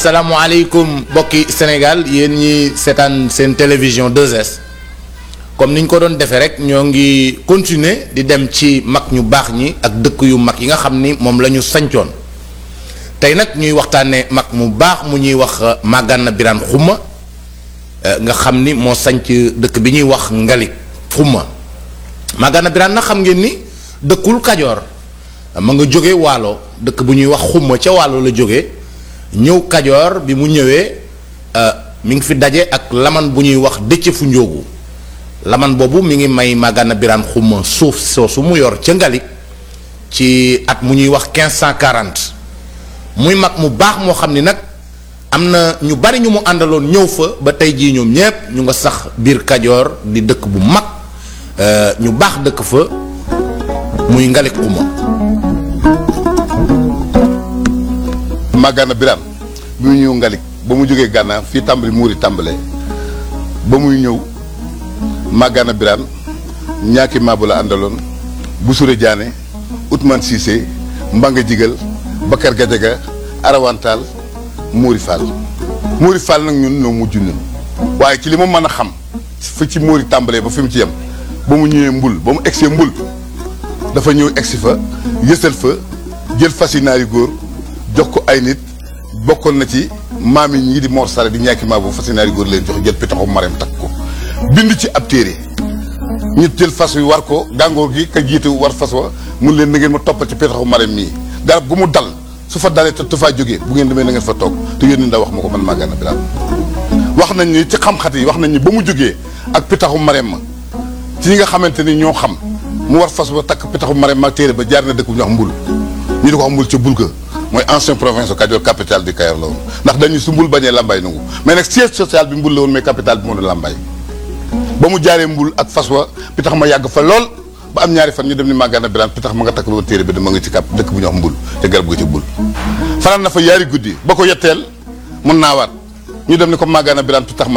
asalaamaaleykum mbokki Sénégal yéen ñi seetaan seen télévision 2S comme niñ ko doon defee rek ñoo ngi continuer di dem ci mag ñu baax ñi ak dëkk yu mag yi nga xam ni moom la ñu sancoon tey nag ñuy waxtaanee mag mu baax mu ñuy wax Magana Birane Khouma nga xam ni moo sanc dëkk bi ñuy wax Ngalik Khouma Magana Birane nag xam ngeen ni dëkkul Kajoor ma nga jóge Waalo dëkk bu ñuy wax Khouma ca Waalo la jóge ñëw Kajoor bi mu ñëwee mi ngi fi daje ak laman bu ñuy wax dëcc fu njóogu laman boobu mi ngi may Magana Birane Khouma suuf soosu mu yor ca Ngalik ci at mu ñuy wax 1540 muy mag mu baax moo xam ni nag am na ñu bari ñu mu àndaloon ñëw fa ba tey jii ñoom ñépp ñu nga sax biir Kajoor di dëkk bu mag ñu baax dëkk fa muy Ngalik Khouma Magana Birane bi mu ñëw Ngalik ba mu jógee Gànnaar fii tàmbali muuri tàmbalee ba muy ñëw Magana Birane ñaaki maabu la àndaloon Busure Jaane Outman Cissé Mbanga Jigal Bakar Gajaga Arawantaal Mouri Fall Mouri Fall nag ñun ñoo mujj ñun waaye ci li ma mën a xam fa ci Mouri tàmbalee ba fi mu ci yem ba mu ñëwee mbul ba mu egsee mbul dafa ñëw egsi fa yësal fa jël fas yi naari góor jox ko ay nit bokkoon na ci maam yi ñii di Mor Sare di ñàkki maa boobu fas yi naari góor leen jox jël pitaxu mareem takk ko bind ci ab téere ñu jël fas wi war ko gàngoor gi ka jiite war fas wa mun leen na ngeen ma toppal ci pitaxu mareem mii garab gu mu dal su fa dalee te faa jógee bu ngeen demee na ngeen fa toog te yónni ndax wax ma ko man Magana Birane wax nañ ni ci xam-xat yi wax nañ ni ba mu jógee ak pitaxu mareem ma ci ñi nga xamante ni ñoo xam mu war fas wa takk pitaxu mareem ma téere ba jaar na dëkk bu ñu wax mbul ñu di ko wax mbul ca bul ga mooy ancien province de Kajoor capitale du Kayor la woon ndax dañu su mbul bañee lambay nangu mais nag siège social bi mbul la woon mais capitale bi moo doon lambay ba mu jaaree mbul ak fas wa pitax ma yàgg fa lool ba am ñaari fan ñu dem ni Magana Birane pitax ma nga takk loon téere bi dama nga ci kap dëkk bu ñu wax mbul te garab ga ci bul fanaan na fa yaari guddi ba ko yetteel mun naawaat ñu dem ni ko Magana Birane pitax ma